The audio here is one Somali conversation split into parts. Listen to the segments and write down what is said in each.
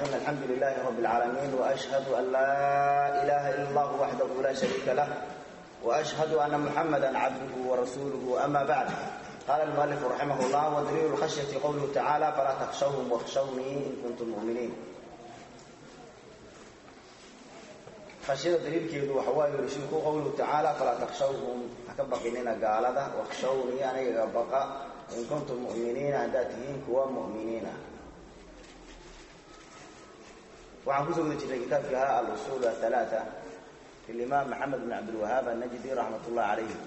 الرحيم الحمد لله رب العالمين وأشهد أن لا إله إلا الله وحده لا شريك له وأشهد أن محمدا عبده ورسوله أما بعد قال المؤلف رحمه الله ودليل الخشية قوله تعالى فلا تخشوهم واخشوني إن كنتم مؤمنين khashiyada daliilkeedu waxa waaye rasuulku qowluhu tacaala falaa takhshawhum ha ka baqinina gaalada wakhshawnii anigaga baqa in kuntum mu'miniina haddaad tihiin kuwa mu'miniina waxaan kusoo guda jirnay kitaabkii ahaa al-usuul athalaata lilimaam maxamed bin cabdilwahaab annajdi raxmat ullahi calayhi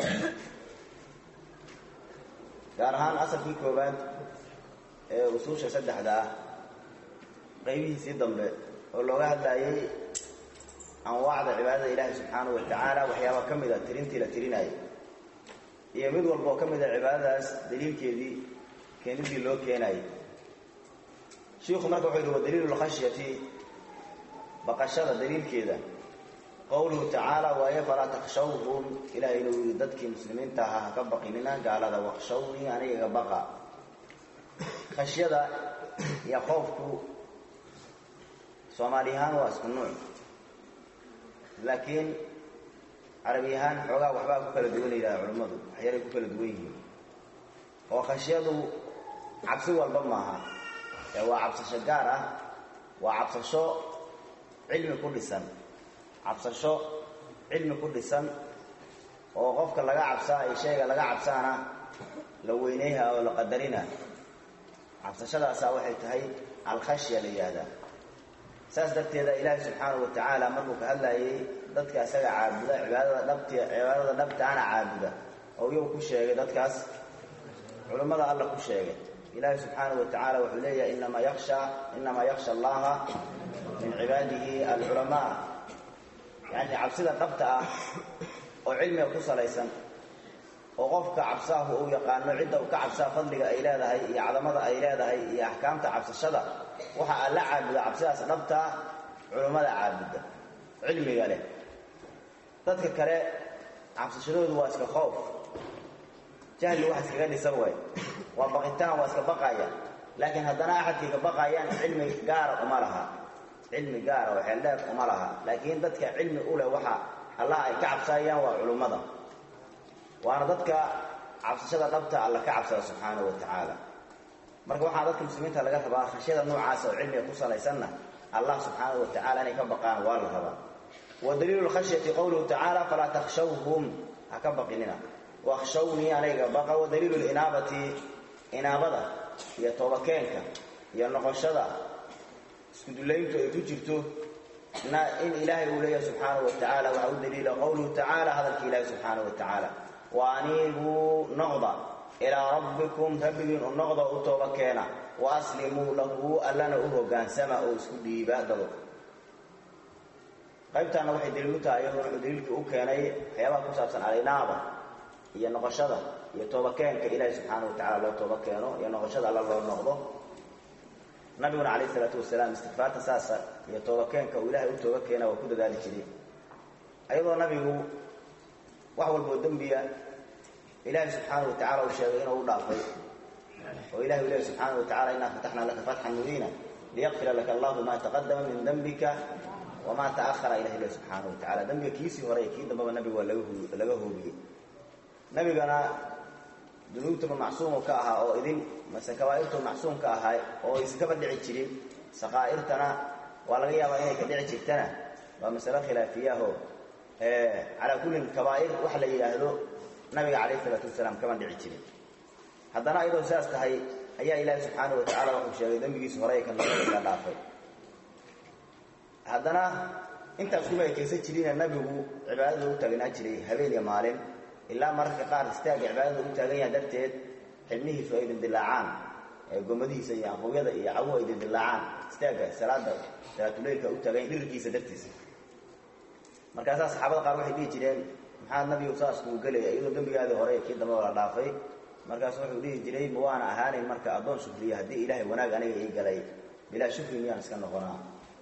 gaar ahaan asalkii koowaad ee usuusha saddexda ah qaybihiisii dambe oo looga hadlaayay anwaacda cibaadada ilaahi subxaanahu wa tacaala waxyaaba ka mida tirintii la tirinaayo iyo mid walba oo ka mida cibaadadaas daliilkeedii keenidii loo keenaayay shiikhu marka wuxuu yidhi wa daliilu lkhashyati baqashada daliilkeeda qowluhu tacaala waaye falaa takhshawhum ilahay inuu yidhi dadkii muslimiinta ahaa ha ka baqinina gaalada wakhshawnii anigaga baqa khashyada iyo qoofku soomaali ahaan waa isku nuuc laakiin carabi ahaan xoogaa waxbaa ku kala duwan yidhaha culimmadu waxyaalay ku kala duwan yihiin oo khashyadu cabsi walba maaha ee waa cabsasho gaar ah waa cabsasho cilmi ku dhisan cabsasho cilmi ku dhisan oo qofka laga cabsaa iyo shayga laga cabsaana la weyneyha oo la qadarina cabsashadaasaa waxay tahay alkhashya la yihahdaa saas darteeda ilaahi subxaanahu wa tacaala markuu ka hadlaayay dadka isaga caabuda cibaadada dhabti cibaadada dhabtaana caabuda oo iyagu ku sheegay dadkaas culimmada alla ku sheegay ilaahi subxaanahu wa tacaala wuxuu leeyahay inamaa yaksha inamaa yaksha allaha min cibaadihi alculamaa yacni cabsida dhabta ah oo cilmiga ku salaysan oo qofka cabsaahu uu yaqaano cidda uu ka cabsaa fadliga ay leedahay iyo cadamada ay leedahay iyo axkaamta cabsashada waxa alla caabuda cabsidaas dhabtaa culummada caabudda cilmiga leh dadka kale cabsashadoodu waa iska khoof jahli wax iskaga dhisan way waa baqitaan waa iska baqaya laakiin haddana axadkay ka baqayaan cilmi gaara uma laha cilmi gaara oo xeeldheer uma laha laakiin dadka cilmi u leh waxa allah ay ka cabsaayaan waa culummada waana dadka cabsashada dhabta alla ka cabsada subxaanahu wa tacaala marka waxaa dadka muslimiinta laga rabaa khashyada noocaas oo cilmiga ku salaysanna allah subxaanahu wa tacala inay ka baqaan waa la rabaa wa daliilu lkhashyati qowluhu tacaala falaa takhshawhum ha ka baqinina wakhshawnii anayga baqa wa daliilu linaabati inaabada iyo toobakeenka iyo noqoshada iskudullayntu ay ku jirto in ilaahay uu leeyahay subxaanahu wa tacaala waxaa u daliila qowluhu tacaala hadalka ilaahi subxaanahu wa tacaala wa aniibuu noqda ilaa rabbikum rabbigiin u noqda u tooba keena wa aslimuu lahu allana u hogaansama oo isku dhiiba dado qaybtaana waxay daliil u tahay iyadoo wuxuu daliilkii u keenay waxyaabaha ku saabsan alinaaba iyo noqoshada iyo toobakeenka ilaahi subxaanahu wa tacala loo tooba keeno iyo noqoshada alla loo noqdo nabiguna calayh isalaatu wasalaam istikfaarta saasa iyo toobakeenka uu ilaahay u tooba keena waa ku dadaali jiray ayadoo nabigu wax walboo dembiya ilaahay subxaanahu wa tacala uu sheegay inuu u dhaafay oo ilahi u lehy subxaanahu wa tacala innaa fataxnaa laka fatxan mubiina liyaqfira laka allahu maa taqadama min dembika wamaa ta'ahara ilah leh subxaanahu wa tacala dembiga kiisii hore iyo kii dambaba nabiga waa laga hoobiyey nabigana dunuubtaba macsuumu ka ahaa oo idin mase kabaa'irtu macsuum ka ahaa oo iskaba dhici jirin saqaa'irtana waa laga yaabaa inay ka dhici jirtana waa masalo khilaafiyaho calaa kullin kabaa'ir waxa la yidhaahdo nabiga calayh isalaatu wasalaam kama dhici jirin haddana iyadoo sidaas tahay ayaa ilaahi subxaanahu wa tacala wuxuu sheegay dembigiisa hore kan la dhaafay haddana intaas kuma ekaysan jirina nabigu cibaadada u taagnaa jiray habeen iyo maalin ilaa mararka qaar istaagga cibaadada u taagan yaha darteed xibnihiisu ay dindilaacaan gomadihiisa iyo anqowyada iyo cawu ay dindilaacaan istaagga salaada salaatuleylka u taagan dhirkiisa dartiisa markaasaa saxaabada qaar waxay dhihi jireen maxaa nabigu saas kuu gelaya iyadoo dembigaadii hore kii dambaba la dhaafay markaasu wuxuu dhihi jiray ma waana ahaanayn marka addoon shukriya haddii ilaahay wanaag aniga ii galay bilaa shukri miyaan iska noqonaa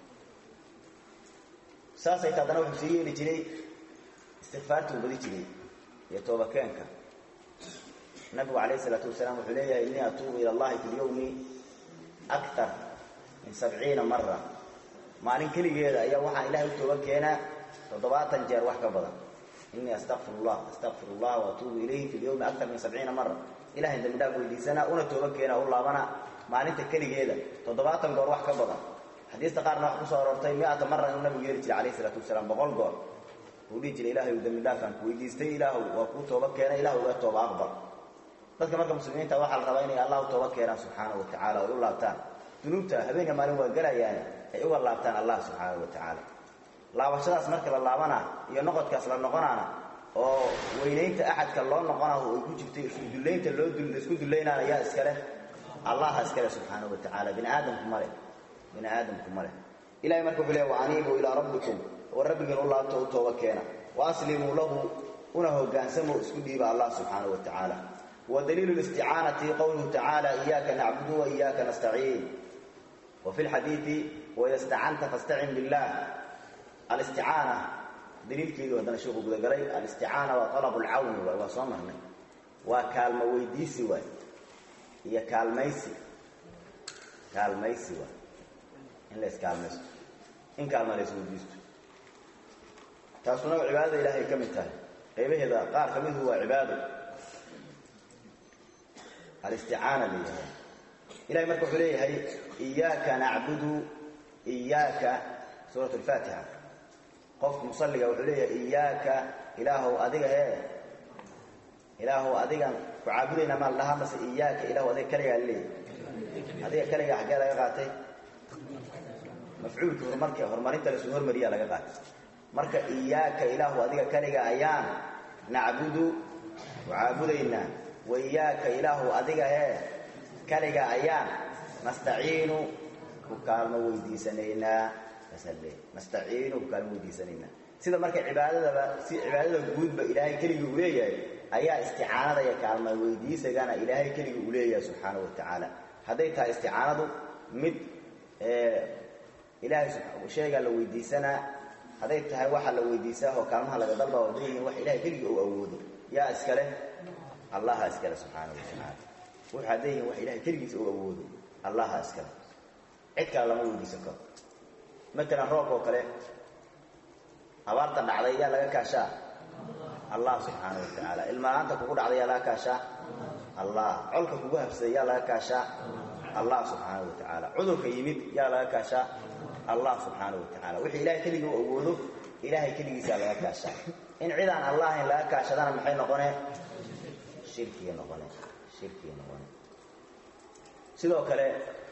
saasay ta haddana wuxuu sii yeeli jiray istikfaartuu badi jiray iyo toobakeenka nabigu calayh isalaatu wasalaam wuxuu leeyahay innii atuubu ila allahi fi lyawmi aktar min sabciina mara maalin keligeeda ayaa waxaan ilahay u tooba keenaa toddobaatan jeer wax ka badan inii astaqfir llah astaqfir allah waatuubu ilayhi fi lyawmi aktar min sabciina mara ilahay dambi dhaaf weydiisanaa una tooba keenaa u laabana maalinta keligeeda toddobaatan goor wax ka badan xadiista qaarna wax kusoo aroortay mi-ata mara inuu nabigu yeeri jiray alayhi isalaatu wasalaam boqol goor uu dhihi jiray ilahay dambi dhaafaan ku weydiistay ilaahu waa kuu tooba keena ilahu uga tooba aqbal dadka marka muslimiinta waxaa la rabaa inay allah u tooba keenaan subxaanahu wa tacala ay u laabtaan dunuubta habeenka maalin waa gelayaane ay uga laabtaan allah subxaanahu wa tacaala laabashadaas marka la laabana iyo noqodkaas la noqonaana oo weynaynta axadka loo noqona ay ku jirto iskudullaynta loo isku dullaynaan ayaa iskale allaha iskale subxaanahu wa tacaala bini aadamku male bini aadamku male ilahay marka wuxuu leeya wa aniibuu ilaa rabbikum war rabbigiin u laabto u tooba keena wa aslimuu lahu una hogaansamo isku dhiiba allah subxaanahu wa tacaala ودليل الاستعانة قوله تعالى إياك نعبد وإياك نستعين وفي الحديث وإذا استعنت فاستعن بالله الاستعانة دليل كيدو هذا نشوفه قد قلي الاستعانة وطلب العون وصمرنا وكالما ويديسي واي هي كالميسي كالميسي واي إن ليس كالميسي إن كالما ليس ويديسي تاسونا عبادة إلهي كم انتهى قيبه إذا قال كمين هو عباده الاستعانة لله إلهي مركو حليه هي إياك نعبد إياك سورة الفاتحة قف مصلي وحليه إياك إله أدقى هي إله أدقى فعابدين ما لها بس إياك إله أدقى كلية اللي أدقى كلية حقا لا يقاتي مفعول كهرمارك هرمارين تلسو هرماريا لا يقاتي مركا إياك إله أدقى كلية أيام نعبد وعابدين وإياك إله أدقى هي كلغا أيام نستعين وكالما ويديسنينا فسلي نستعين وكالما ويديسنينا sida marka cibaadada si cibaadada guudba ilaahay kaliya uu leeyahay ayaa isticaanada iyo kaalma weydiisagana ilaahay kaliya uu leeyahay subxaanahu wa tacaala hadday tahay isticaanadu mid ilaahay sheegaa la weydiisanaa hadday tahay waxa la weydiisaa oo kaalmaha laga dalba oo leeyihiin wax ilaahay kaliya uu awoodo yaa iskale allaha iskale subxaanahu wa tacaala wuxuu hadday yihiin wax ilahay keligiisa uu awoodo allaha iskale cid kale lama weydiisan karo matalan roobka oo kale abaarta dhacday yaa laga kaashaa allah subxaanahu wa tacaala ilmahaanta kugu dhacday yaa laga kaashaa allah colka kugu habsaday yaa laga kaashaa allah subxaanahu wa tacaala cudurka yimid yaa laga kaashaa allah subxaanahu wa tacaala wixii ilahay keligii u awoodo ilaahay keligiisaa laga kaashaa in cidaan allahayn laga kaashadana maxay noqonee shirkiga noqone shirkiga noqone sidoo kale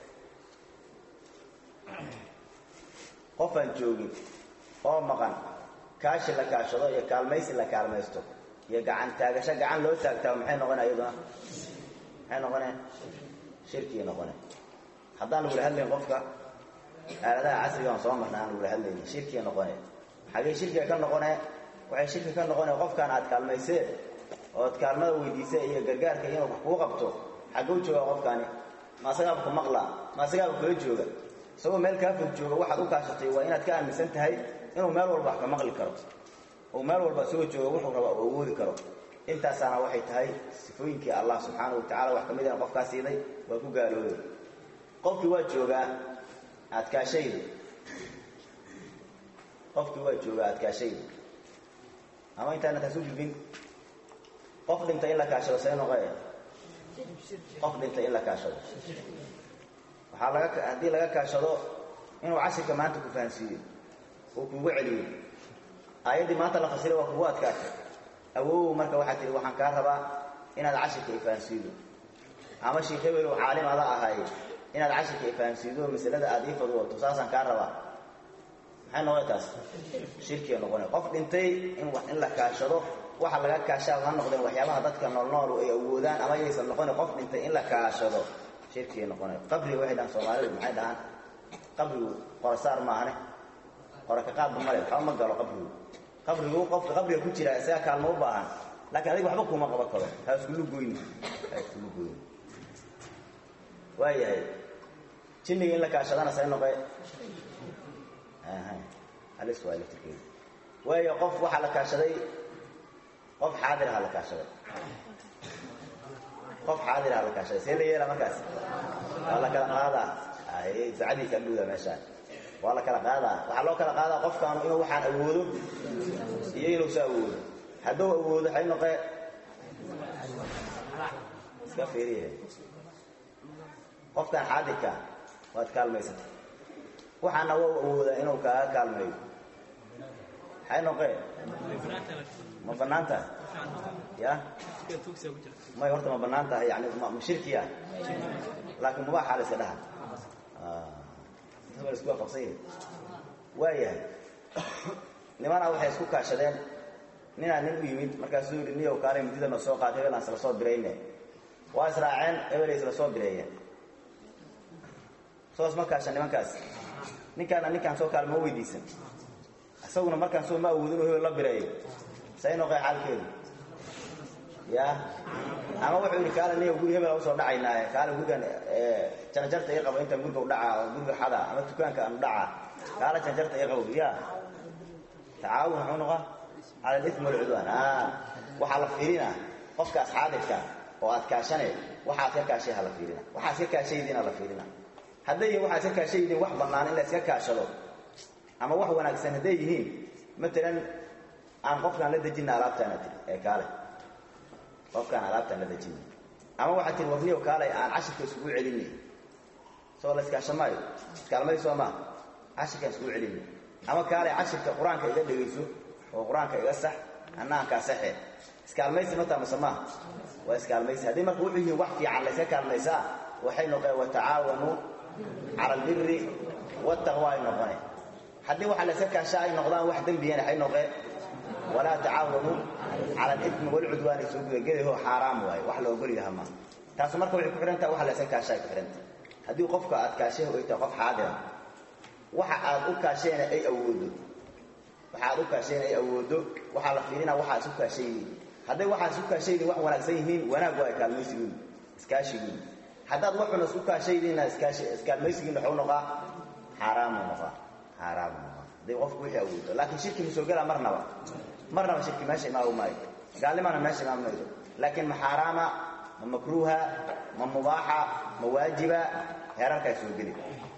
qof aan joogin oo maqan kaashi la kaashado iyo kaalmaysi la kaalmaysto iyo gacan taagasho gacan loo taagtaa maxay noqone iyaduna maxay noqone shirkiga noqone haddaan lagula hadlayn qofka aaladaha casrigaan soo marna aan lagula hadlaynin shirkiga noqone xagee shirkiga ka noqone waxay shirki ka noqone qofkaan aad kaalmayseen ood kaalmada weydiisa iyo gargaarka inuu wax kuu qabto xagguu jooga qofkaani ma asagaaba ku maqlaa ma asagaaba kula jooga isagoo meel kaa fog jooga waxaad u kaashatay waa inaad ka aaminsan tahay inuu meel walba wax ka maqli karo oo meel walba isagoo jooga wuxuu rabaa uu awoodi karo intaasaana waxay tahay sifooyinkii allah subxaanahu wa tacala wax ka mid ah qofkaa siiday waa ku gaaloobay qofkii waa joogaa adkaashaydu qofkii waa joogaa adkaashaydu ama intaana taas u gudbin qof dhintay in la kaashado see noqoe qof dhintay in la kaashado waxaa laga haddii laga kaashado inuu cashirka maanta ku fahansiiyo uu kugu celiyo aayaddii maanta la fasiray waa kugu adkaatay awow marka waxaa tihi waxaan kaa rabaa inaad cashirka ifahansiido ama sheikh hebel oo caalim ada ahay inaad cashirka ifahansiido masalada aad ii fadwoto saasaan kaa rabaa maxay noqon taas shirkiga noqona qof dhintay in in la kaashado waxa laga kaashaa ha noqdeen waxyaabaha dadka noolnool ay awoodaan ama yaysan noqon qof dhintay in la kaashado shirkiga noqona qabriga waxay dhahaan soomaalidu maxay dhahaan qabrigu qorasaar maahane qora ka qaadba male waxba ma galo qabrigu qabrigu qofka qabriga ku jira isaga kaalmo u baahan laakiin adiga waxba kuma qaban karo ha iskulu goyni ha iskulu goyni waayahay jinniga in la kaashadana say noqe halis waa laftirkeedu waayo qof waxaa la kaashaday qof xaadir aha la kaashaday qof xaadir aha la kaashaday see la yeelaa markaas waa la kala qaadaa ducadiisa agdhowda meeshaan waa la kala qaadaa waxaa loo kala qaadaa qofkaanu inuu waxaan awoodo iyo inuusa awoodo hadduu awoodo waxay noqee iska fiiriye qofkan xaadirka waad kaalmaysatay waxaana waa awoodaa inuu kaaga kaalmeeyo maxay noqee ma bannaan tahay ya may horta ma bannaan tahay yani ma shirkiya laakiin mubaaxa la iska dhaha la isku waafaqsanya waayahay nimanaa waxay isku kaashadeen ninaa nin u yimid markaasuu yidhi niyow kaalay mudida na soo qaatay hebel aan isla soo dirayne waa israaceen hebelay isla soo direeyeen soo isma kaashan nimankaas ninkaana ninkaan soo kaalma weydiisan isaguna markaan soo ma awoodin inuu hebel la bireeyo say noqee xaalkeedu ya ama wuxuu yidhi kaale niyow guri hebel usoo dhacaynaaye kaale gurigan janjarta ii qabo intaan guriga u dhacaa oo guriga xada ama dukaanka aanu dhacaa kaale janjarta ii qabo ya tacaawun muxuu noqaa cala alism walcudwaan waxaa la fiirina qofkaas xaadirka oo aad kaashane waxaad ka kaashay ha la fiirina waxaad iska kaashaydiin ha la fiirina hadday yihiin waxaad iska kaashaydiin wax bannaan in la iska kaashado ama wax wanaagsan hadday yihiin matalan aan qofkaan la dejina alaabtaana tiri ee kaale qofkaan alaabtaan la dejina ama waxaad tiri warniyo kaalay aan cashirka iskugu celinay soo la iskaasha maayo iskaalmay soo maa cashirkaan iskugu celinay ama kaalay cashirka qur-aanka iga dhegayso oo qur-aanka iga sax anna aan kaa saxe iskaalmaysi ma taamase maaha waa iskaalmaysi haddii marka wuxuu yihiin wax fiican layska kaalmaysaa waxay noqeen watacaawanuu cala albiri wataqwa ay noqoneen haddii waxa layska kaashaa ay noqdaan wax dembiyana waxay noqeen walaa tacaawanuu cala alimi walcudwaani soo gudagedaho xaaraam waaye wax la ogol yaha maa taasu marka waxay ku xidhantaha waxa layska kaashaa ay ku xidhantaha haddii qofka aad kaashay ay tahay qof xaadira waxa aad u kaasheena ay awoodo waxa aad u kaashayna ay awoodo waxaa la fiirinaa waxaa isu kaashaydiin hadday waxaa isu kaashaydiin wax wanaagsan yihiin wanaag waa kaalmaysigiin iskaashigiin haddaad waxuna isku kaashaydiinna iskaalmaysigiin waxuu noqaa xaaraamu noqaa xaaraamu noqaa hadday qofku wixii awoodo laakiin shirki ma soo gelaa marnaba marnaba shirki meesha imaamu maayo gaalnimana meesha imaam maydo laakiin ma xaaraama ma makruuha ma mubaaxa ma waajiba heerarkaa soo geli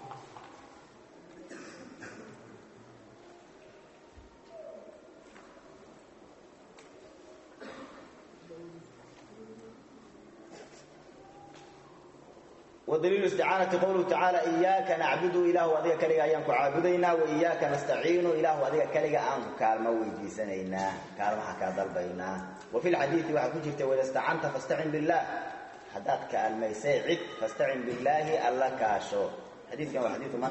ودليل استعانة قوله تعالى إياك نعبد إله أذيك كلغا أيانك عابدينا وإياك نستعين إله أذيك كلغا أنك كالما ويديسنينا كالما حكا ضربينا وفي الحديث وحكو جرت وإذا استعنت فاستعن بالله حداد كالما يسيعد فاستعن بالله الله كاشو حديث كان حديث من؟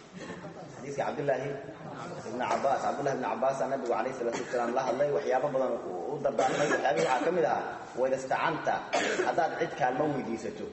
حديث عبد الله بن عباس عبد الله بن عباس النبي عليه الصلاة والسلام الله الله وحيابا بدن ودردان وحيابا وحاكمها وإذا استعنت حداد عد كالما ويديسته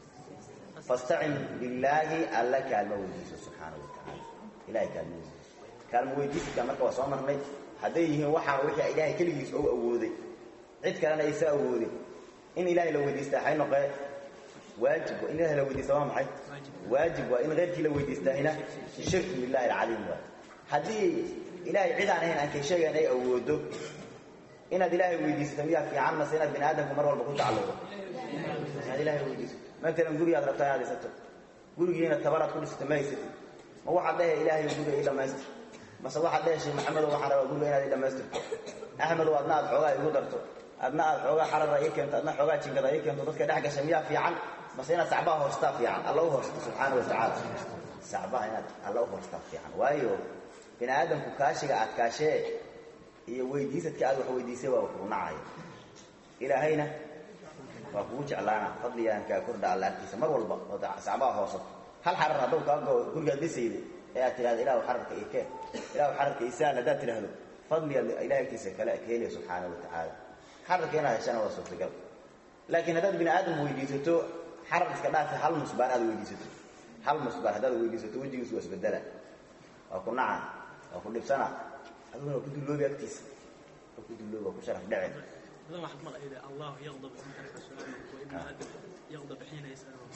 فاستعن بالله alla kaalmo weydiiso subxaana watacaala ilahay kaalmo weydiiso kaalmo weydiisidka marka waa soo marnay hadday yihiin waxaa wixii ilaahay keligiis ou awooday cid kalena aysa awoodin in ilaahay la weydiistaa waxay noqee waajib in ilahay la weydiista waa maxay waajib waa in keyrkii la weydiistaahina shirki billahi alcaliim waay haddii ilaahay cid aan ahayn aan kay sheegayn ay awoodo inaad ilaahay weydiisato miyaa fiican mase inaad bini aadamku mar walba ku tacalluqo inaad ilahay weydiisato matalan gurigaad rabtaa inaad dhisato gurigiina tabaraad ku dhisato ma haysatid ma waxaad dhehe ilaahay guriga ii dhammaystir mase waxaad dhehe sheekh maxamedow waxaan rabaa guriga inaad ii dhammaystirto axmedow adna aad xoogaa igu darto adna aad xoogaa xarara ii keento adna xoogaa jinkada ii keento dadka dhex gasha miyaa fiican mase inaad sacbaha hoostaa fiican alla u hoosto subxaana watacaala sacbaha inaad alla u hoostaa fiican waayo bini aadamku kaashiga aad kaashee iyo weydiisadka aad wax weydiisay waa kugu nacaya ilaahayna waa kugu jeclaana fadligaan kaa kordha alla agtiisa mar walba oo sacbaha hoosato hal xarar hadduu kaa goo gurigaad dhisayda ee aad tidhahdo ilahu xararka ii keen ilahu xararka isaan haddaad tidhaahdo fadligaad ilahay agtiisa kale ka heliya subxaana wa tacaala xararka inaad heshana waa suurtagal laakiin haddaad bini aadam weydiisato xarar iska dhaafi hal musbaar aad weydiisato hal musbaar haddaad weydiisato wejigiisu waa isbedela waa ku naca waa ku dhibsana adiguna waa ku dulloobi agtiisa waa ku dulloobi waa ku sharaf dhece هذا واحد مرة إذا الله يغضب إن ترك سؤاله وابن آدم يغضب حين يسأله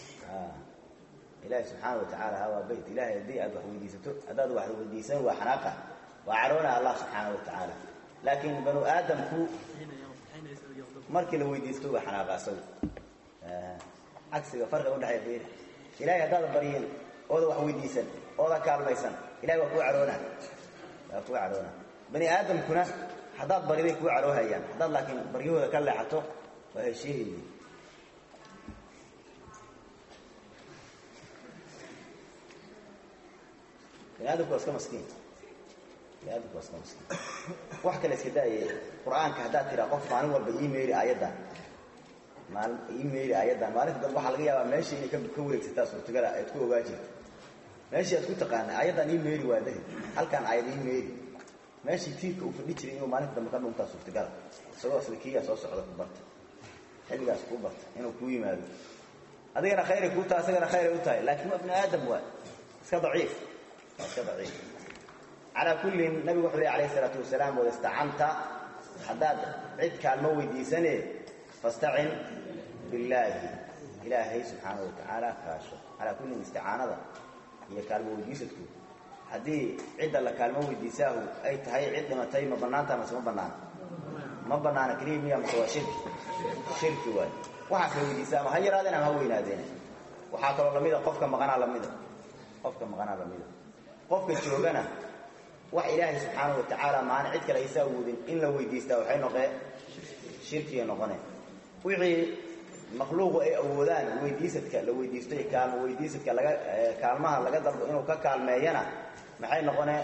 ilaahi subxaana watacaala hawaa bayt ilahay haddii aad wax weydiisato haddaad wax weydiisan waa xanaaqa waa caroona allah subxaana watacaala laakiin banu aadamku حين يغضب حين يسأل يغضب markii la weydiisto waa xanaaqa asagu cagsiga farqiga udhexeeya fiiri ilahay haddaad baryin ooda wax weydiisan ooda kaalmaysan ilahay waa kuu caroonaa waa kuu caroonaa bani aadamkuna haddaad bariday kuu caroohayaan haddaad laakiin baryahooda ka leexato waa heshiihaydi bani aadamku waa iska maskiin bani aadamku waa iska maskiin wax kale iska daaye qur-aanka haddaad tiraa qof maalin walba ii meeri aayaddan maalin ii meeri aayaddan maalinta dambe waxaa laga yaabaa meesha inay ka ka wareegsataa suurtagala aad ku ogaa jirto meeshii aad ku taqaana aayaddan ii meeri waa dahi halkaan aayad ii meeri meeshii tiirka uu fadhi jiray inuu maalinta dambe ka dhuntaa suurtagala isagoo isla kiigaa soo socda ku barta xilligaas kuu barta inuu kuu yimaado adigana khayray kuu tahay isagana khayray u tahay laakiin waa bni aadam waa iska daciif waa iska daciif calaa kullin nabigu wuxuu ley alayh isalaatu wasalaam wada istacanta haddaad cid kaalmo weydiisane fastacin billaahi ilaahay subxaana wa tacaala kaasho calaa kullin isticaanada iyo kaalmo weydiisadku haddii cidda la kaalmo weydiisaahu ay tahay cid dhimatay ma bannaanta mase ma bannaana ma bannaana keliya miya mase waa shirki shirki waay waxaas la weydiisaa ama ha yaraadeen ama ha weynaadeen waxaa kaloo lamida qofka maqanaa lamida qofka maqanaa lamida qofka joogana wax ilaahay subxaana wa tacaala maana cid kale aysa awoodin in la weydiistaa waxay noqee shirkiga noqone wixii makhluuqu ay awoodaan weydiisadka la weydiistay kaalmo weydiisadka laga kaalmaha laga dalbo inuu ka kaalmeeyana maxay noqonee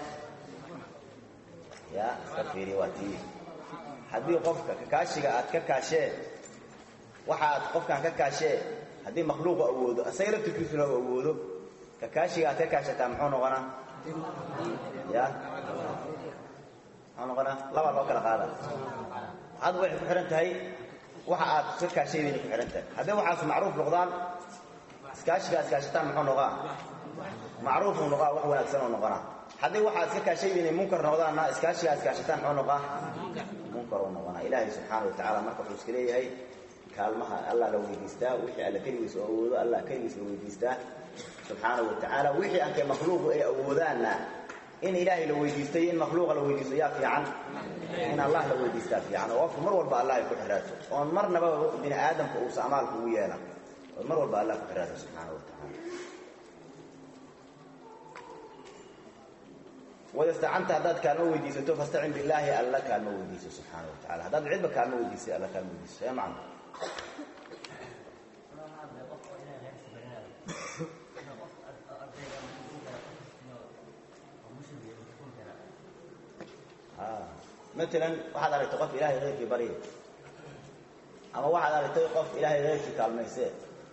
ya iska fiiri waa tii haddii qofka kakaashiga aad ka kaashee waxa aad qofkaan ka kaashee haddii makhluuqu awoodo asaga laftirkiisuna u awoodo kakaashiga aad ka kaashataa muxuu noqonaa ya muxuu noqonaa labaa loo kala qaada hadda waxay ku xihan tahay waxa aad ka kaashaydiina ku xihan tahay hadday waxaas macruuf noqdaan iskaashiga ad kaashataan muxuu noqaa macruufuu noqaa wax wanaagsan oo noqonaa hadday waxaad ka kaashaydiina munkar noqdaanna iskaashiga ad kaashataan muxuu noqaa munkar uu noqonaa ilaahay subxaana wa tacala marka wuxuu iska leeyahay kaalmaha allah la weydiistaa wixii alla keligiis oo awoodo allah keligiis la weydiistaa subxaana wa tacaala wixii aankay makhluuqu ay awoodaanna in ilaahay la weydiistay in makhluuqa la weydiisto yaa fiican in allah la weydiistaa fiican oo qofku mar walba allah ay ku xiraato oon marnaba bini aadamka uusa amaalka ugu yeelan oo mar walba allah ku xiraato subxaana wa tacaala wadastacanta haddaad kaalmo weydiisato fastacin billaahi alla kaalmo weydiiso subxaana wa tacala haddaad cidba kaalmo weydiisay alla kaalmo weydiiso ee macna maalan waxaad aragtay qof ilaahay keyrkii barya ama waxaad aragtay qof ilaahay keyrkii kaalmaysee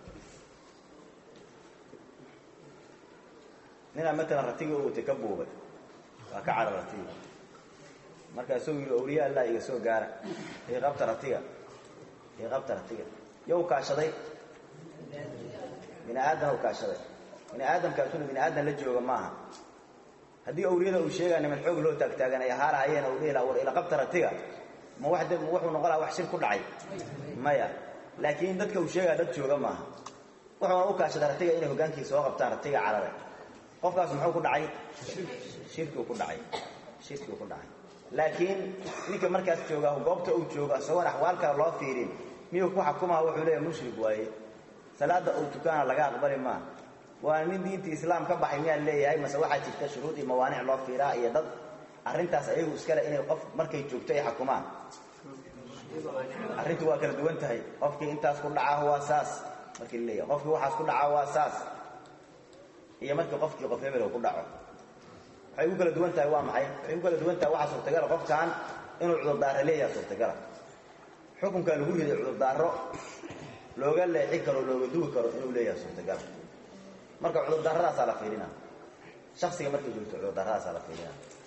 ninaa maalan ratigii u watay ka buubay waa ka cara ratiga markaasuu yidhi awliya allah iga soo gaara ii qabta ratiga ii qabta ratiga yo u kaashaday bini aadam u kaashaday bini aadamkaasuna bini aadam la jooga maaha haddii awliyada uu sheegaa niman xoog loo taagtaagan ay ahaarahayeen u dhihi laha war ila qabta ratiga ma wax wuxuu noqon laha wax shir ku dhacay maya laakiin dadka uu sheegaa dad jooga maaha wuxuuna u kaashaday ratiga inay hogaankii soo qabtaan ratiga carare qofkaas muxuu ku dhacay shirkiu ku dhacay shirkiu ku dhacay laakiin ninka markaas jooga goobta uu joogo isagoon axwaal kale loo fiirin miyuu ku xakumaha wuxuu leeyahay mushrik waaye salaada uu tukaana laga aqbali maa waa nin diinta islaam ka baxay miyaa leeyahay mase waxaa jirta shuruud iyo mawaanic loo fiiraa iyo dad arrintaas ayagu iskale inay qof markay joogto ay xakumaan arrintu waa kala duwan tahay qofkii intaas ku dhacaah waa saas markii la leeyahay qofkii waxaas ku dhacaa waa saas iyo markii qofkii qof hebel ku dhaco waxay ugu kala duwan tahay waa maxay waxay ugu kala duwan tahay waxaa suurtagala qofkan inuu cudurdaaro leeyaha suurtagala xukunkaa lagu riday cudurdaaro looga leexi karo looga dugi karo inuu leeyahay suurtagala marka cudurdaradaasaa la fiirina shaksiga markay joogto cudurdaradaasaa la fiirina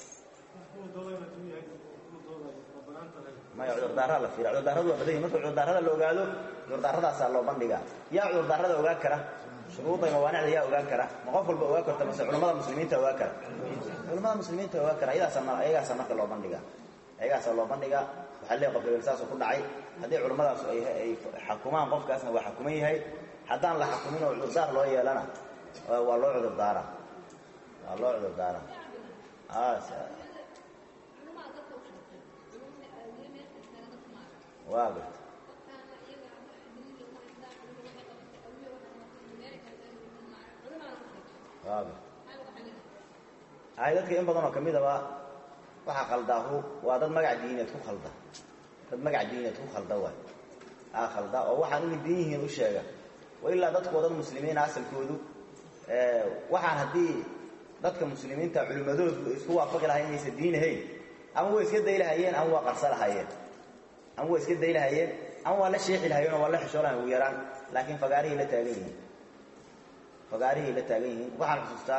maya cudurdaaraa la fiira cudurdaaradu waa badan marka cudurdaarada la ogaado cudurdaaradaasaa loo bandhigaa yaa cudurdaarada ogaan kara shuruuda mawaanicda yaa ogaan kara ma qof walba ogaan karta mase culamada muslimiinta ogaan kara culamada muslimiinta ogaan kara ayagaasa marka loo bandhigaa ayagaasaa loo bandhigaa waxaa leey qof hebel saasuu ku dhacay haddii culammadaasu ay xakumaan qofkaasna waa xakuman yahay haddaan la xakumin oo cudurdaar loo yeelana waa loo cudurdaara waa loo cudurdaara waa garta hay dadka in badan oo ka midaba waxaa khaldaahu waa dad magac diineed ku khalda dad magac diineed ku khalda waay aa khalda oo waxaan inay diin yihiin u sheega wa ilaa dadkoo dad muslimiina asalkoodu waxaan haddii dadka muslimiinta culimmadoodu isku waafaqi lahayen inaysan diin ahayn ama way iska day lahayeen ama waa qarsa lahayeen ama waa iska day lahayeen ama waa la sheexi lahayeen oo waa la xishoo lahayen ugu yaraan laakiin fagaarihay la taagan yihiin fagaarihay la taagan yihiin waxaan xusuustaa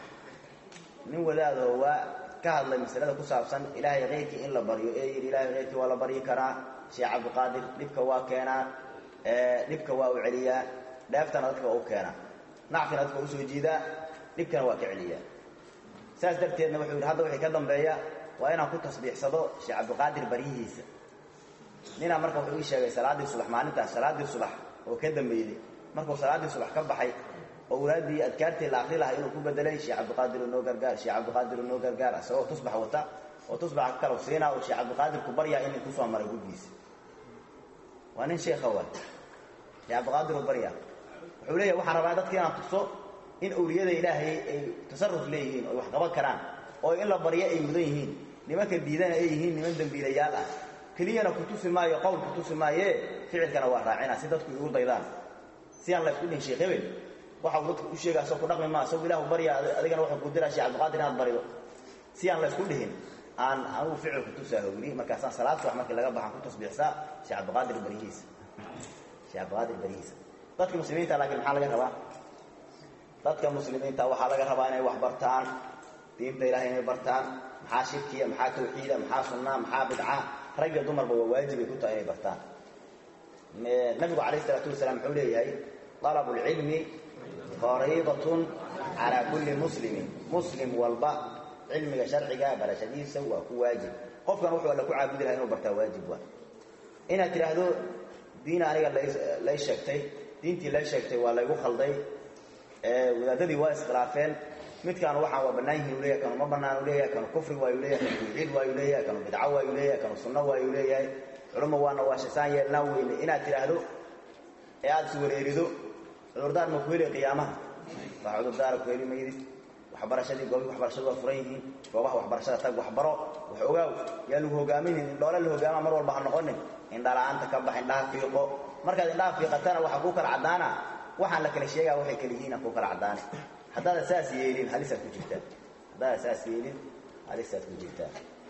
nin wadaadoo waa ka hadlay masalada ku saabsan ilaahay keyrkii in la baryo ee yidhi ilahay keyrkii waa la baryi karaa sheekh cabdiqaadir dhibka waa keenaa dhibka waa u celiyaa dheeftana dadka waa u keenaa nacfina dadka waa usoo jiidaa dhibkana waa ka celiyaa saas darteedna wuxuu yidhi hadda wixii ka dambeeya waa inaan ku tasbiixsado sheekh cabdiqaadir baryihiisa ninaa marka wuxuu ii sheegay salaaddii subax maalintaas salaaddii subax oo ka dambeeyey markuu salaaddii subax ka baxay oo walaadii adkaartii la akri lahaa inuu ku bedelay sheekh cabdiqaadir noo gargaar sheekh cabdiqaadir noo gargaar isagoo tusbax wata oo tusbaxa ka kala siinaa oo sheekh cabdiqaadir ku baryaa inay kusoo maray guddiisa waa nin sheekha waay sheekh cabdiqaadir u baryaa wuxuu leeyahay waxaan rabaa dadka inaan tuso in awliyada ilaahay ay tasarruf leeyihiin oo wax qaban karaan oo in la baryo ay mudan yihiin nimanka diidana ay yihiin niman dembiilayaal ah keliyana ku tusi maayo qowl ku tusi maayee ficilkana waa raacina si dadku igu daydaan si aan la isku dhihin sheekh hebel waxa uu dadka u sheegaa soo ku dhaqmi maa isagu ilahu barya adigana wuxuu ku diraa sheekh cabdiqaadir inaad barido si aan la isku dhihin aan anugu ficil ku tusaa hogni markaasaan salaad subax markii laga baxaan ku tasbiixsaa sheekh cabdiqaadir baryihiisa sheekh cabdiqaadir baryihiisa dadka muslimiinta laakiin maxaa laga rabaa dadka muslimiinta waxaa laga rabaa inay wax bartaan diinta ilahay inay bartaan maxaa shirkiya maxaa tawxiida maxaa sunnaa maxaa bidca rag iyo dumarba waa waajibay ku tahay inay bartaan nabigu calayh isalaatu wasalaam wuxuu leeyahay طلب العلم فريضة على كل مسلم مسلم walba cilmiga sharciga barashadiisa waa ku waajib qofkan wuxuu alla ku caabudi laha inuu bartaa waajib waa inaad tidhaahdo diin aniga lay sheegtay diintii lay sheegtay waa laygu khalday wadaadadii waa iskhilaafeen midkaan waxaan waa bannaan yihin u leyahay kanu ma bannaan u leeyahay kanu kufri waayu leeyahay kanu tawxiid waayu leeyahay kanu bidco waayu leeyahay kanu sunno waayu leeyahay culumma waana waa shasaan yeelnaa weyne inaad tidhaahdo ee aada is wareerido cudurdaar ma ku heli qiyaamaha waa cudurdaara ku heli maydid waxbarashadii goobii waxbarashadu waa furan yihiin goobaha waxbarashada tag waxbaro wax ogaaw yaa lagu hogaaminin indhoole la hogaama mar walba ha noqonin indhala-aanta ka bax indhaha fiiqo markaad indhaha fiiqatana waxaa kuu kala caddaana waxaan la kala sheegaa waxay kala yihiin kuu kala caddaane haddaada saas yeelin halisaad ku jirtaa haddaada saas yeelin halisaad ku jirtaa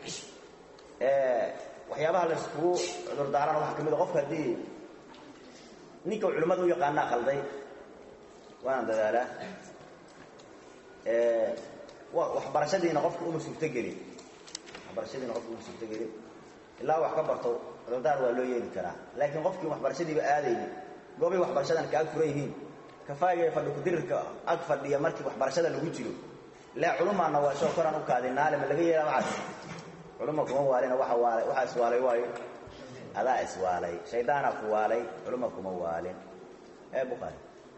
waxyaabaha la iskugu cudurdaarana waxaa kamid a qofka haddii ninka culimmada u yaqaanaa khalday waana dadaalaa waxbarashadiina qofka uma suurtogelin waxbarashadiina qofka uma suurtogelin ilaa wax ka barto cudurdaar waa loo yeeli karaa laakiin qofkii waxbarashadiiba aadayni goobay waxbarashadan ka ag furan yihiin kafaaga fadhi kudirirka ag fadhiya markii waxbarashada lagu jiro ilaa culumaana waa shoo koraan u kaadinaale ma laga yeelaa waxaas culuma kuma waalina waa waalay waxaa iswaalay waayo adaa iswaalay shaydaanaa ku waalay culuma kuma waalin ee bukaari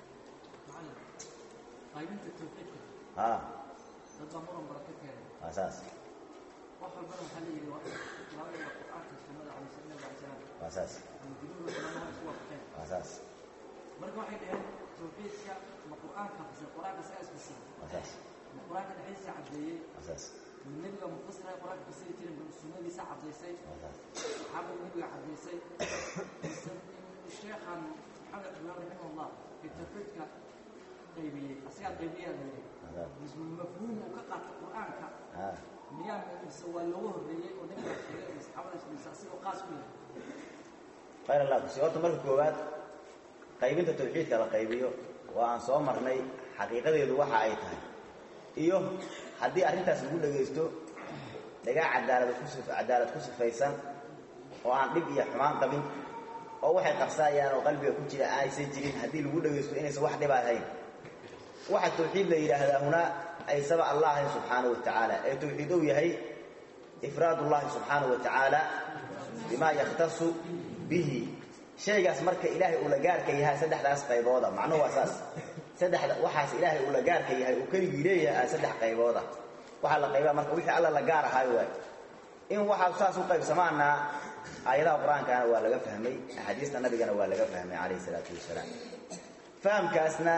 qaybinta tawxiidka ha dad baa muran baraka keenay waa saas wax walbana waxaa la yidhi labada qur-aanka sunnada calayhi nabi alay salaam waa saas ama guduhu culamaha isku waafaqeen waa saas marka waxay dhaheen tawxiidka ma qur-aanka fasir qur-aanka isagaa isfasira waa saas ma qur-aanka dhexdiisa caddeeyey waa saas ma nebiga mufasira qur-aanka fasiri jirin ma sunnadiisa caddaysay waa saas saxaabada nebiga caddaysay mise sheekhan maxamed imaam raximahullah fi tawxiidka qaybiyey asigaa qaybiyaa la yidhi waa saas mise mafhuum uu ka qaata qur-aanka ha miyaa mise waa looga horreeyey oo nebiga sheegay iyo saxaabada mise asigoo qaas ku yahay khayr allah kusi horta marka koowaad qaybinta tawxiidka la qaybiyo waa aan soo marnay xaqiiqadeedu waxa ay tahay iyo haddii arrintaas lagu dhagaysto dhagaa cadaalad ku sif cadaalad ku sifaysan oo aan dhib iyo xumaan qabin oo waxay qabsaayaan oo qalbiga ku jira aysan jirin haddii lagu dhagaysto inaysan wax dhib ahayn waxa tawxiid la yidhaahdaa hunaa aysaba allah ahayn subxaanahu wa tacaala ee tawxiid uu yahay ifraad ullahi subxaanahu wa tacaala bima yakhtasu bihi shaygaas marka ilaahay uu la gaarka yahay saddexdaas qaybooda macnuhu waa saas saddexda waxaas ilaahay uu la gaarka yahay uu keligii leeyahay saddex qaybooda waxaa la qaybaa marka wixii alla la gaar ahaay waay in waxaa saas u qaybsamaana aayadaha qur-aankana waa laga fahmay axaadiista nabigana waa laga fahmay calayhi salaatu wasalaam fahamkaasna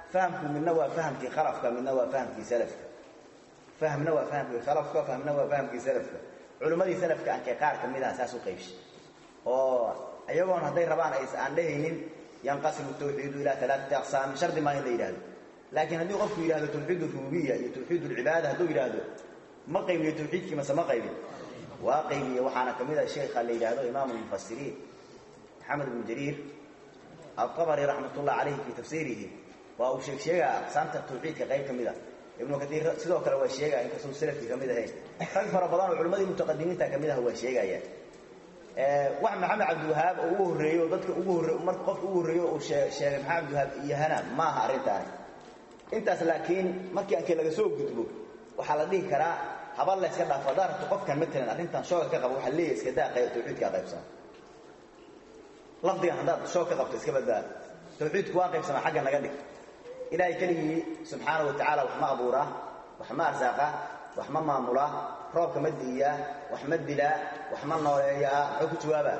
fahamku midna waa fahamkii khalafka midna waa fahamkii salafka fahmna waa fahamkii khalafka fahmna waa fahamkii salafka culimmadii salafka ankee qaar ka mid ah saas u qaybshay oo iyagoon hadday rabaan ays aan dhehaynin yanqasimu tawxiidu ilaa alaaati aqsaam shardi maa in la yidhahdo laakiin haddii qofku yidhahdo tawxiid rububiya iyo tawxiid lcibaada hadduu yidhaahdo ma qaybiyo tawxiidkii mase ma qaybin waa qaybiye waxaana ka mid a sheekha la yidhaahdo imaamu lmufasiriin maxamed ibnu jariir altabari raxmat ullah calayhi fii tafsiirihi waa uu sheeg sheegaa aqsaamta tawxiidka qayb ka mid a ibnu kaiir sidoo kale waa sheegaya inkastoo salafkii ka mid ahayn rag fara badan oo culimmadii mutaqadimiinta ka mid ah waa sheegaya wax maxamed cabdiwahaab oo ugu horreeyo dadka ugu horre marka qofka ugu horreeyo uu sheegay maxamed cabdiwahaab iyahana ma aha arrintaani intaas laakiin markii ankee laga soo gudbo waxaa la dhihi karaa haba la yska dhaafo haddaa rabto qofkan matalan arrintan shooga ka qabo waxaa leeyahay iska daa tawxiidkaa qaybsama lafdigan haddaad shoog ka qabto iska badbaado tawxiidku waa qaybsamaa xagga naga dhig ilaahay keligii subxaana wa tacaala wax ma abuuraa wax ma arsaaqa wax ma maamulaa roobka ma di'iyaa wax ma dilaa wax ma nooleeyaa muxuu ku jawaabaa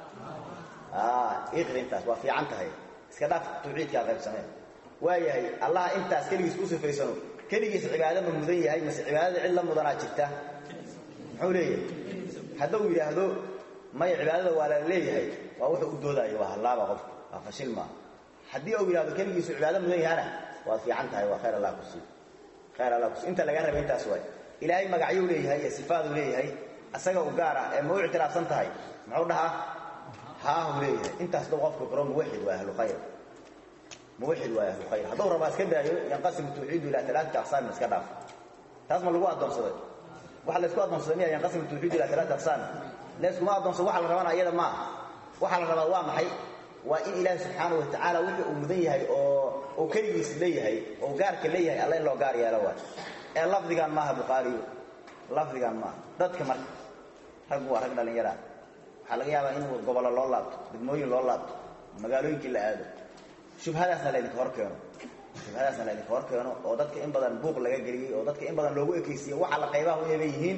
iqri intaas waa fiican tahay iska dhaaf tawxiidkaa qaybsamee waayahay allah intaas keligiis ku sifaysano keligiis cibaado ma mudan yahay mase cibaadada cid la mudanaa jirta muxuu leeyahay hadduu yidhaahdo maya cibaadada waa la leeyahay waa wuxuu u doodaayo waa hallaaba qofka waa fashil maa haddii uu yidhahdo keligiisu cibaado mudan yahana waad fiican tahay waa khayr allah kusi khayr allah kusi inta laga rabay intaas waay ilaahay magacyuu leeyahay iyo sifaaduu leeyahay asaga u gaar ah ee ma u ictiraafsan tahay muxuu dhahaa haahu leeyahay intaas dhow qofka karo muwaxid waa ahlu khayr muwaxid waa ahlu khayr hadduu rabaa iska daayo yanqasimu tawxiidu ilaa alaaati aqsaamin iska dhaaf taas ma lagu addoonsaday waxa laysku addoonsaday miya yanqasimu tawxiidu ilaa alaati aqsaam layskuma addoonsado waxa la rabana iyada maaha waxaa la rabaa waa maxay waa in ilaahi subxaana wa tacaala wixii uu mudan yahay oo uu keligiis leeyahay oo gaarka leeyahay alla in loo gaar yeelo waay ee lafdigan maaha bukhaariyo lafdigan maaha dadka marka raggu waa rag dhallinyaraa waxaa laga yaabaa in gobollo loo laabto degmooyin loo laabto magaalooyinkii la aado shubhadaasna laydinka hor keeno shubhadaasna laydinka hor keeno oo dadka in badan buuq laga geliyey oo dadka in badan loogu ekaysiiye waxa la qaybaha u eeba yihiin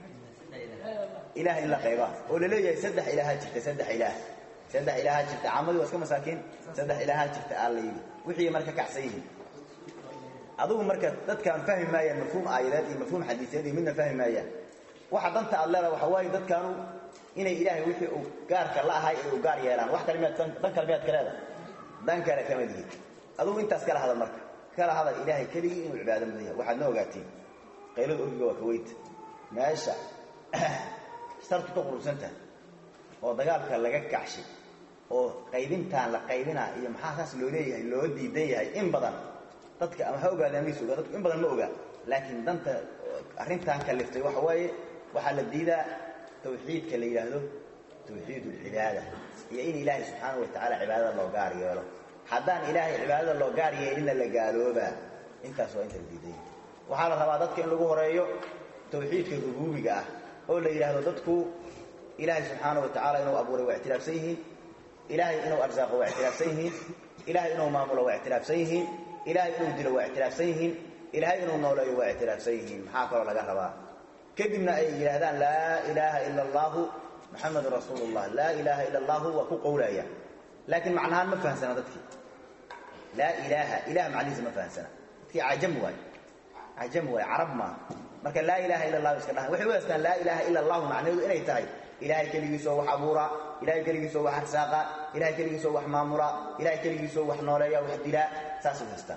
ilaah in la qaybaha oo la leeyahay saddex ilaaha jirta saddex ilaah saddex ilaaha jirta caamadii waa iska masaakiin saddex ilaaha jirta aa la yidhi wixii marka kacsan yihiin adugu marka dadkaan fahmi maayaan mafhuum aayadeed iyo mafhuum xadiiseed iyo midna fahmi maayaan waxa danta aad leedaha waxa waaye dadkaanu inay ilaahay wixii uu gaarka la ahay ay u gaar yeelaan wax kale miyaad dan kale miyaad ka leedahay dan kale kama dihin adugu intaas kala hadal marka kala hadal ilaahay keligii inuu cibaado mudan yahay waxaad na ogaatiin qaylada orgiga waa ka weyta meesha sartu ka qurusantaha oo dagaalka laga kacshay oo qaybintaan la qaybinaa iyo maxaa saas loo leeyahay loo diidan yahay in badan dadka ama ha ogaada amiis oga dadku in badan ma ogaa laakiin danta arrintan kaliftay waxa waaye waxaa la diidaa tawxiidka la yidhaahdo tawxiid ulcibaada iyo in ilaahay subxaana wa tacaala cibaadada loo gaar yeelo haddaan ilaahay cibaadada loo gaar yeelinna la gaaloobaa intaas waa inta la diidan yahay waxaa la rabaa dadka in lagu horeeyo tawxiidka rubuubiga ah oo la yidhaahdo dadku ilaahay subxaana wa tacaala inuu abuuray waa ictiraafsan yihiin ilaahay inuu arsaaqo waa ictiraafsan yihiin ilaahay inuu maamulo waa ictiraafsan yihiin ilaahay inuu dilo waa ictiraafsan yihiin ilaahay inuu nooleeyo waa ictiraafsan yihiin maxaa kaloo laga rabaa kadibna ay yidhaahdaan laa ilaaha ila allaahu maxamedun rasuulu llah laa ilaaha ila allaahu waa ku qowlaya laakiin macnahaan ma fahamsana dadkii laa ilaaha ilah macnihiisa ma fahamsana dadkii cajam waay cajam waay carab maaha marka laa ilaaha ila allahu iska dhahan waxay u haystaan laa ilaaha ila allahu macnaheedu inay tahay ilaahay keligiisoo wax abuuraa ilahay keligiisoo wax arsaaqa ilahay keligiisoo wax maamulaa ilahay keligiisoo wax nooleeya wax dilaa saasay haystaan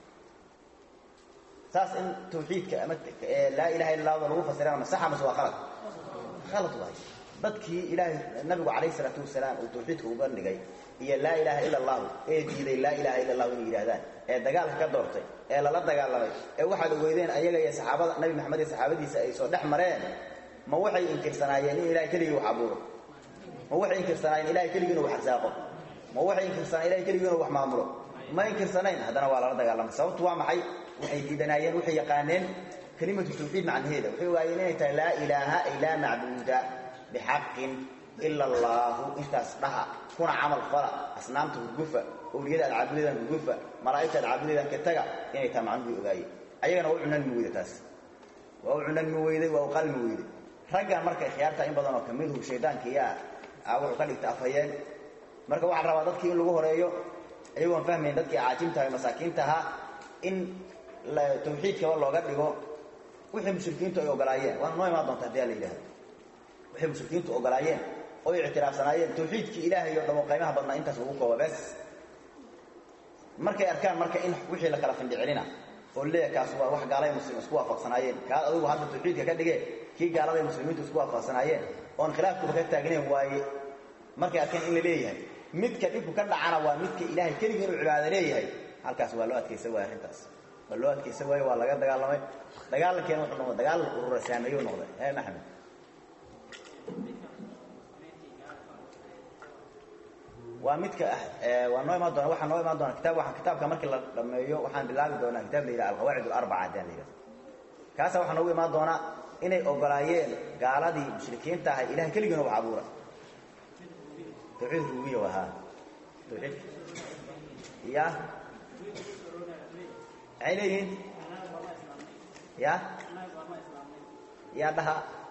saas in tawxiidka ama laa ilaha illa allahda lagu fasirana masaxa mase waa khalad khalad waay dadkii ilaahay nabigu calayh isalaatu wasalaam uu tawxiidka uga dhigay iyo laa ilaaha ila allahu ee diiday laa ilaha illa allahu inay yidhahdaan ee dagaalka ka doortay ee lala dagaalamay ee waxaad ogeydeen ayaga iyo saxaabada nabi maxamed iyo saxaabadiisa ay soo dhex mareen ma waxay inkirsanaayeen in ilahay keligii wax abuuro ma waxay inkirsanaayeen ilahay keligii inuu wax arsaaqo ma waxay inkirsanaayen ilahay keligii inuu wax maamulo ma inkirsanayn haddana waa lala dagaalamay sababtu waa maxay waxay diidanaayeen waxay yaqaaneen kelimatu tawxiid macnaheeda waxay ogaayeen inay tahay laa ilaaha ay laa macbuuda bixaqin ila allaahu intaas dhaha kuna camal fala asnaamta hurgufa owliyada aad caabudaydaan hurgufa malaa'igta aad caabudaydaan ka taga inay tahay macnuhu way ogaayeen ayagana waa u cunanmi weyda taas waa u cunanmi weyday waa u qalmi weyday raggan marka khiyaarta in badan oo kamiduhu shaydaankiyaa wuxuu ka dhigta afhayeen marka waxaa rabaa dadkii in lagu horeeyo iyagoon fahmayn dadkii caajimtaha masaakiinta ahaa in tawxiidkaba looga dhigo wixii mushrikiintu ay ogolaayeen waana noo imaan doonta hadii a la yidhahdo waxay mushrikiintu ogolaayeen oo ictiraafsanaayeen tawxiidkii ilaahay oo dhamo qaymaha badnaa intaas lagu kooba bes markay arkaan marka in wixii la kala findhicelina oo leeya kaas waa wax gaalay muslim isku waafaqsanaayeen kaa adugu hadda tawxiidka ka dhige kii gaaladay muslimiintu isku waafaqsanaayeen oon khilaafkuba ka taagnayn waaye markay arkeen in la leeyahay midka dhibku ka dhacana waa midka ilaahay keligii inuu cibaado leeyahay halkaas waa loo adkaysa waaya arrintaas waa loo adkaysa waaye waa laga dagaalamay dagaalankeena wuxuu noqday dagaal urura saameeyuu noqday ee maxamed waa midka waa noo imaan doona waxaa noo imaan doona kitab waaan kitaabka markii la dhameeyo waxaan bilaabi doonaa kitab la yidhaha alqawaacid alarbaca hadaan la yidhahdo kaasa waxaa noogu imaan doonaa inay ogolaayeen gaaladii mushrikiinta ahay ilahay keligiina wax abuura tawxiid rubiya waa haa tawxiidka ya maxay leeyihiin ya yaa dhaha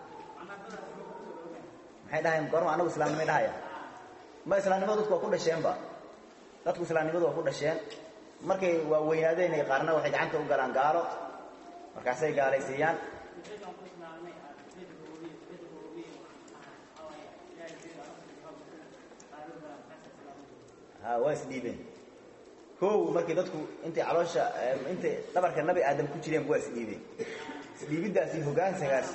maxay dhahayeen gorma anagu islaamnimay dhahaya ma islaamnimadu dadku waa ku dhasheenba dadku islaamnimadu waa ku dhasheen markay waa weynaadeen qaarna waxay gacanta u galaan gaalo markaasay gaalaysiiyaan ha waa isdhiibeen kow markii dadku intay caloosha intay dhabarka nabi aadam ku jireen waa isdhiibeen isdhiibiddaasi hogaansankaas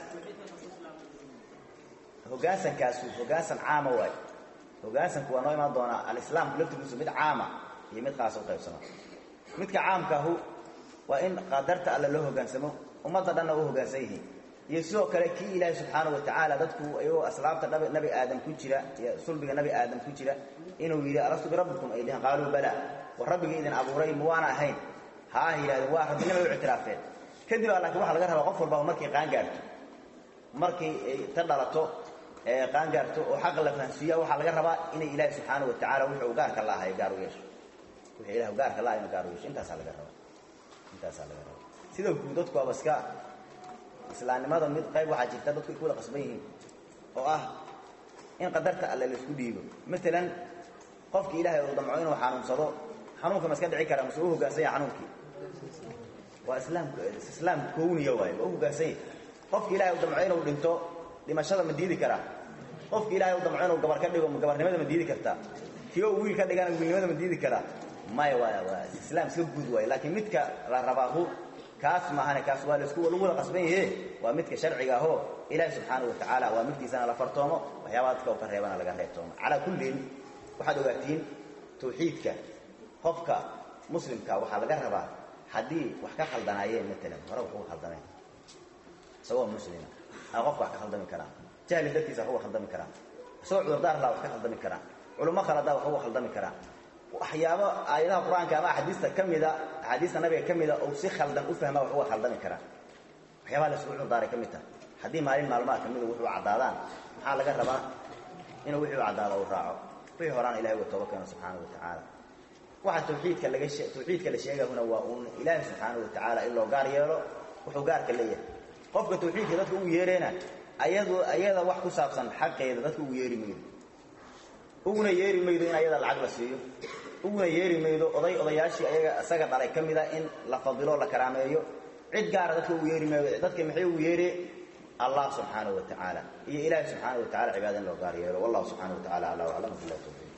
hogaansankaasu hogaansan caama waay hogaansanku waa noo imaan doonaa alislaamku laftigiisu mid caama iyo mid khaasa u qaybsama midka caamkaahu waa in qadarta alle loo hogaansamo ummadda dhanna u hogaansan yihiin iyo sidoo kale kii ilaahay subxaana wa tacaala dadku iyagoo aslaabta nabi aadam ku jira iyo sulbiga nabi aadam ku jira inuu yidhi alastu birabbikum ay dhihin qaaluu bala war rabbigii idin abuuray ma waana ahayn ha ah yidhahdeen waa rabbinimay u ictiraafeen kadib a laakiin waxaa laga rabaa qof walbaba markay qaangaarto markay ta dhalato qaangaarto oo xaqa la fahansiiya waxaa laga rabaa inay ilaahi subxaana wa tacaala wuxuu gaarka la ahay gaar u yeesho wuxuu ilah gaarka la ahay inuu gaar u yeesho intaasaa laga rabaa intaasaa laga rabaa sida guud dadku waaba iska islaamnimada mid qayb waxaa jirta dadku ay ku wada qasban yihiin oo ah in qadarta alle la isku dhiibo maalan qofki ilaahay uu damco inuu xanuunsado xanuunka ma iska dhici kara mase u hoggaansan yahay xanuunkii waa islaam islaam kowniya waaye waa u hoggaansan yahay qofki ilahay uu damco inuu dhinto dhimashada ma diidi karaa qofki ilahay uu damco inuu gabar ka dhigo gabarnimada ma diidi kartaa kii oo wiil ka dhigana wiilnimada ma diidi karaa maya waa waa islaam iska guud waaye laakiin midka la rabaahu kaas maahane kaas waa laisku lagu wada qasban yahe waa midka sharciga ahoo ilaahi subxaana wa tacaala waa midkiisana la fartoomo waxyaabaha dadka u ka reebana laga reebtoomo calaa kullin waxaad ogaatiin tawxiidka qofka muslimka waxaa laga rabaa haddii wax ka khaldanaayeen maalan hore wax uga khaldameen isagoo muslima a qofka wax ka khaldami karaa jahli dartiisa wax uga khaldami karaa isagoo cudurdaar laa wax ka khaldami karaa culummo khaladaa wax uga khaldami karaa waxyaabo aayadaha qur-aanka ama axaadiista ka mida axaadiista nabiga ka mida ou si khaldan u fahmaa wax uga khaldami karaa waxyaabaha la isugu curdaaray ka mid taha haddii maalin maalmaha ka mida wuxuu caddaadaan maxaa laga rabaa inuu wixii u caddaado u raaco wixii horaan ilahay uga tooba keeno subxaana wa tacaala waxa tawxiidka laga tawxiidka la sheegahuna waa uun ilaahi subxaana wa tacaala in loo gaar yeelo wuxuu gaarka leeyahay qofka tawxiidka dadka ugu yeereena ayadu ayada wax ku saabsan xaqeeda dadka ugu yeeri maydo uguna yeeri maydo in ayada lacag la siiyo uguna yeeri maydo oday odayaashii ayaga isaga dhalay ka mida in la fadilo la karaameeyo cid gaara dadka ugu yeeri maydo dadka maxay ugu yeere allah subxaanaه wa tacaala iyo ilaahi subxaanaه wa tacala cibaada in loo gaar yeelo wallahu subxaanaه wa tacala aclى aclam bilah tawfiq